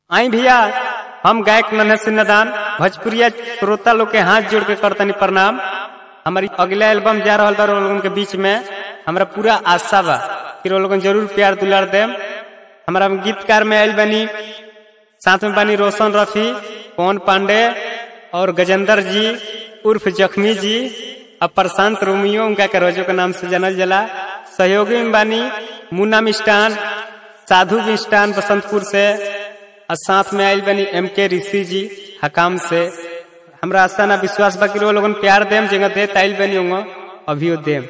आई भैया हम गायक नन्हे सिन्नदान भोजपुरिया श्रोता लोग के हाथ जोड़ के करतनी प्रणाम हमारी अगला एल्बम जा रहा बा लोगन के बीच में हमरा पूरा आशा बा कि लोगन जरूर प्यार दुलार देम हमारा गीतकार में आयल बनी साथ में बनी रोशन रफी पवन पांडे और गजेंद्र जी उर्फ जख्मी जी और प्रशांत रोमियो उनका के रोजो के नाम से जानल जला सहयोगी में बानी मुन्ना मिष्टान साधु मिष्टान बसंतपुर से और साथ में आयल बनी एम के ऋषि जी हकाम से हमरा आशा ना विश्वास बा कि वो लोगन प्यार देम जगह दे ताइल बनी होंगे अभियो देम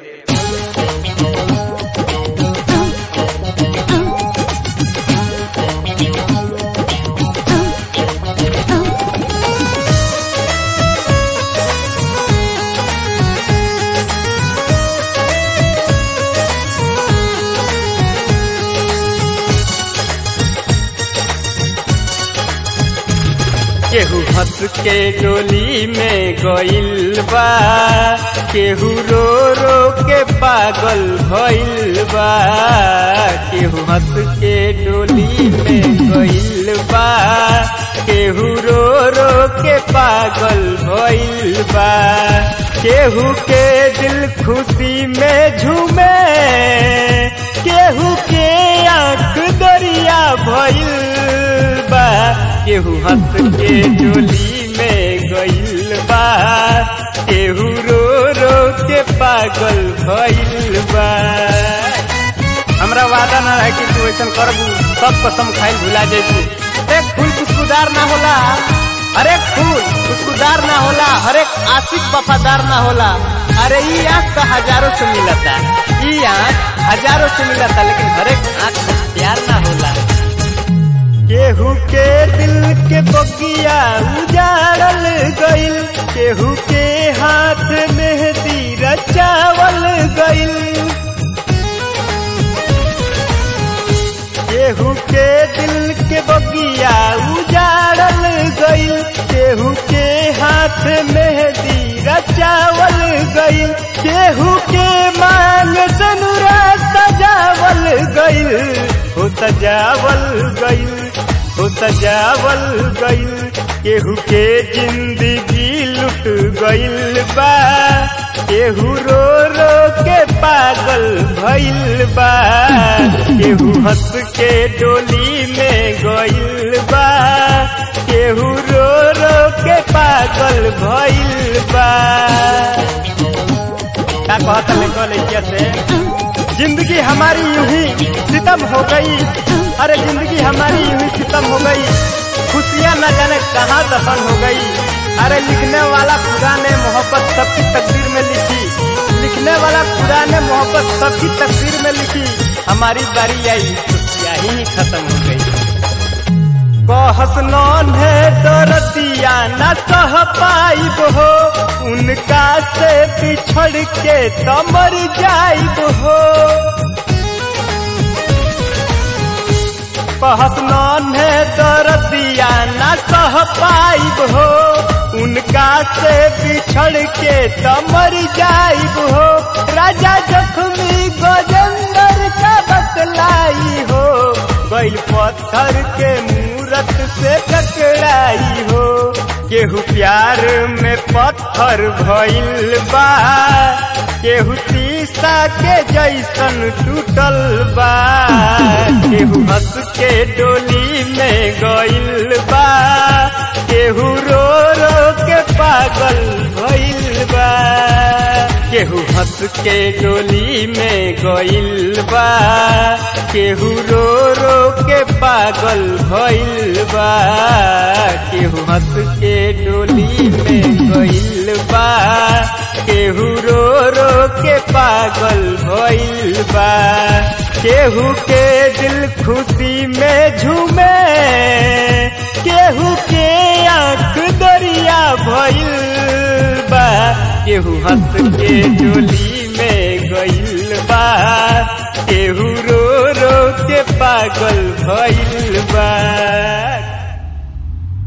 केहू हंस के डोली में गइल बा केहू रो रो के पागल भइल बा केहू हंस के डोली में गइल बा केहू रो रो के पागल भइल बा केहू के दिल खुशी में झूमे केहू के आंख दरिया भइल बा केहू हंस के डोली में गइल बा केहू रो रो के पागल भइल बा हमरा वादा ना रहे कि तू ऐसा करबू सब कसम खाइल भुला जेबू अरे फूल खुशबूदार ना होला अरे फूल खुशबूदार ना होला हरेक आशिक वफादार ना होला अरे ई आँख तो हजारों से मिलता ई आँख हजारों से मिलता लेकिन हरेक आँख में प्यार ना होला केहू के दिल के बगिया उजाड़ल गइल केहू के हाथ मेहंदी रचावल गइल केहू के दिल के बगिया उजाड़ल गइल केहू के हाथ मेहंदी रचावल गइल केहू के मांग सनुरा सजावल गइल हो सजावल गइल हो सजावल गइल केहू के जिंदगी लुट गइल बा केहू रो रो के पागल भइल बा केहू हंस के डोली में गइल बा केहू रो रो के पागल भइल बा का कहता लेको लड़किया से जिंदगी हमारी यूं ही सितम हो गई अरे जिंदगी हमारी यूं ही सितम हो गई खुशियां न जाने कहाँ दफन हो गई अरे लिखने वाला खुदा ने मोहब्बत सबकी तकदीर में लिखी लिखने वाला खुदा ने मोहब्बत सबकी तकदीर में लिखी हमारी बारी आई खुशियां ही खत्म हो गई बहस नौन है दरदिया न कह पाइब हो उनका से बिछड़ के तमर जाइब हो बहस नौन है दरदिया न कह पाइब हो उनका से बिछड़ के तमर जाइब हो राजा जख्मी गजेंद्र का बतलाई हो बैल पत्थर के मूरत से टकराई हो केहू प्यार में पत्थर भइल बा केहू शीशा के जैसन टूटल बा केहू हंस के डोली में गइल बा केहू रो रो के पागल भइल बा केहू हंस के डोली में गइल बा केहू रो रो के पागल भइल बा केहू हंस के डोली में गइल बा केहू रो रो के पागल भइल बा केहू के दिल खुशी में झूमे केहू के आंख दरिया भइल बा केहू हंस के डोली में गइल बा केहू रो रो के पागल भइल बा